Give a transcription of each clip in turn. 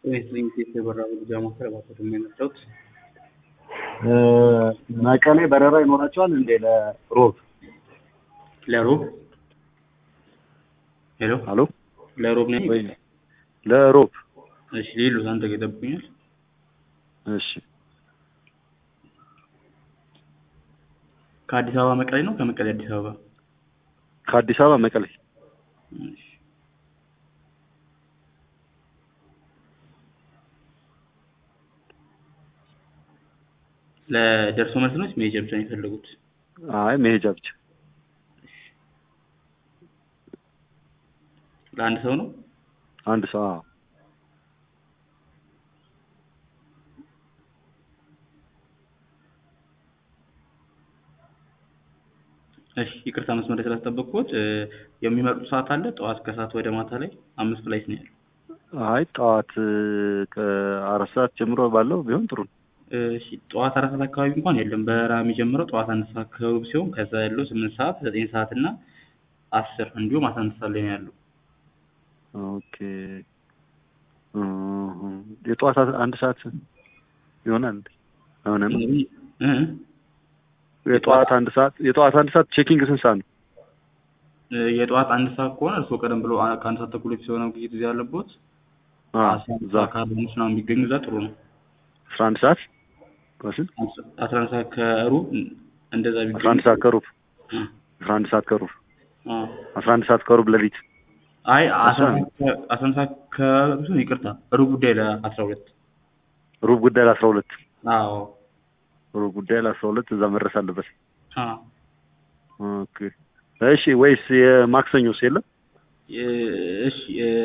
ኢንስቲንክት የበራ መግጃ ማዕከል እባክዎት የሚያመጣውት መቀሌ በረራ ይኖራቸዋል እንዴ ለሮብ? ለሮብ ሄሎ አሎ ለሮብ ነኝ ወይ ለሮብ እሺ ሌሎት አንተ ጋር ይጠብቁኛል እሺ ከአዲስ አበባ መቀሌ ነው ከመቀሌ አዲስ አበባ ከአዲስ አበባ መቀሌ እሺ ለደርሶ መልስ ነው መሄጃ ብቻ ነው የፈለጉት አይ መሄጃ ብቻ ለአንድ ሰው ነው አንድ ሰው አዎ እሺ ይቅርታ መስመር ላይ ስላስጠበቅኩት የሚመርጡት ሰዓት አለ ጠዋት ከሰዓት ወደ ማታ ላይ አምስት ፍላይት ነው ያለው አይ ጠዋት ከአራት ሰዓት ጀምሮ ባለው ቢሆን ጥሩ ነው እሺ ጠዋት አራት ሰዓት አካባቢ እንኳን የለም በረራ የሚጀምረው ጠዋት አንድ ሰዓት ከሩብ ሲሆን ከዛ ያለው ስምንት ሰዓት ዘጠኝ ሰዓት እና አስር እንዲሁም አስራ አንድ ሰዓት ላይ ነው ያለው ኦኬ የጠዋት አንድ ሰዓት ይሆናል አይሆንም እ የጠዋት አንድ ሰዓት የጠዋት አንድ ሰዓት ቼኪንግ ስንት ሰዓት ነው የጠዋት አንድ ሰዓት ከሆነ እርስዎ ቀደም ብሎ ከአንድ ሰዓት ተኩል በፊት የሆነ ጊዜ ጊዜ ያለቦት እዛ ከአርባ አምስት ምናምን ቢገኙ እዛ ጥሩ ነው አስራ አንድ ሰዓት ከስንት አስራ አንድ ሰዓት ከሩብ እንደዛ ቢገኙ አስራ አንድ ሰዓት ከሩብ አስራ አንድ ሰዓት ከሩብ አዎ አስራ አንድ ሰዓት ከሩብ ሌሊት አይ አስራ አንድ ሰዓት ከሩብ ይቅርታ ሩብ ጉዳይ ለአስራ ሁለት ሩብ ጉዳይ ለአስራ ሁለት አዎ ሩብ ጉዳይ ለአስራ ሁለት እዛ መድረስ አለበት አዎ ኦኬ እሺ ወይስ የማክሰኞስ የለም እሺ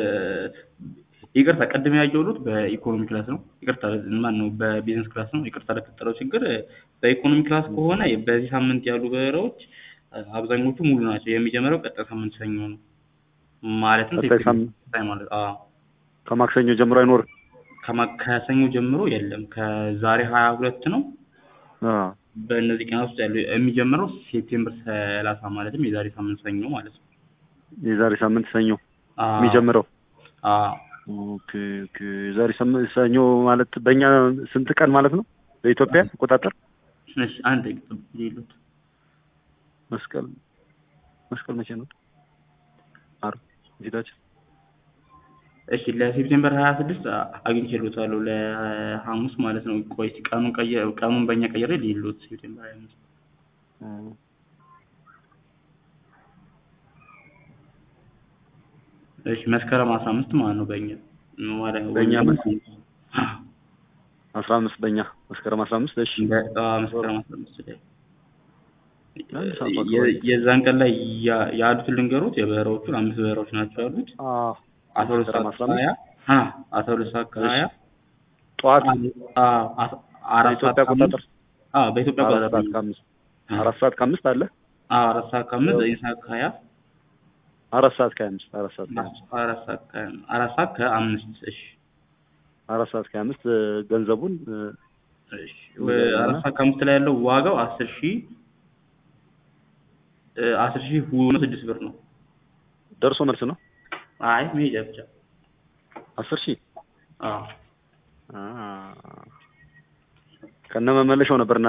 ይቅርታ ቅድም ያየሁት በኢኮኖሚ ክላስ ነው ይቅርታ ማን ነው በቢዝነስ ክላስ ነው ይቅርታ ለተፈጠረው ችግር በኢኮኖሚ ክላስ ከሆነ በዚህ ሳምንት ያሉ በረራዎች አብዛኞቹ ሙሉ ናቸው የሚጀምረው ቀጣይ ሳምንት ሰኞ ነው ማለትም ቀጣይ ሳምንት ማለት አዎ ከማክሰኞ ጀምሮ አይኖርም ከሰኞ ጀምሮ የለም ከዛሬ ሀያ ሁለት ነው በእነዚህ ቀናት ውስጥ ያለው የሚጀምረው ሴፕቴምበር ሰላሳ ማለትም የዛሬ ሳምንት ሰኞ ማለት ነው የዛሬ ሳምንት ሰኞ የሚጀምረው ኦኬ ኦኬ የዛሬ ሰኞ ማለት በእኛ ስንት ቀን ማለት ነው በኢትዮጵያ አቆጣጠር እሺ አንድ ይሉት መስቀል መስቀል መቼ ነው ዓርብ ፊታችን እሺ ለሴፕቴምበር ሀያ ስድስት አግኝቼልዎታለሁ ለሐሙስ ማለት ነው ቆይ ቀኑን ቀየ ቀኑን በእኛ ቀይሬ ልይልዎት ሴፕቴምበር ሀያ አምስት እሺ መስከረም አስራ አምስት ማለት ነው በእኛ ማለት ነው በእኛ አስራ አምስት በእኛ መስከረም አስራ አምስት እሺ መስከረም አስራ አምስት ላይ የዛን ቀን ላይ ያሉትን ልንገሩት የበረራዎቹን አምስት በረራዎች ናቸው ያሉት አስራ ሁለት ሰዓት ከሀያ አስራ ሁለት ሰዓት ከሀያ ጠዋት አራት ሰዓት አቆጣጠር በኢትዮጵያ አራት ሰዓት ከአምስት አራት ሰዓት ከአምስት አለ አራት ሰዓት ከአምስት ዘጠኝ ሰዓት ከሀያ አራት ሰዓት ከአምስት አራት ሰዓት ከአምስት አራት ሰዓት አራት ሰዓት ከአምስት እሺ አራት ሰዓት ከአምስት ገንዘቡን እሺ አራት ሰዓት ከአምስት ላይ ያለው ዋጋው አስር ሺህ አስር ሺህ ሆኖ ስድስት ብር ነው ደርሶ መልስ ነው አይ መሄጃ ብቻ አስር ሺህ አዎ ከነ መመለሻው ነበር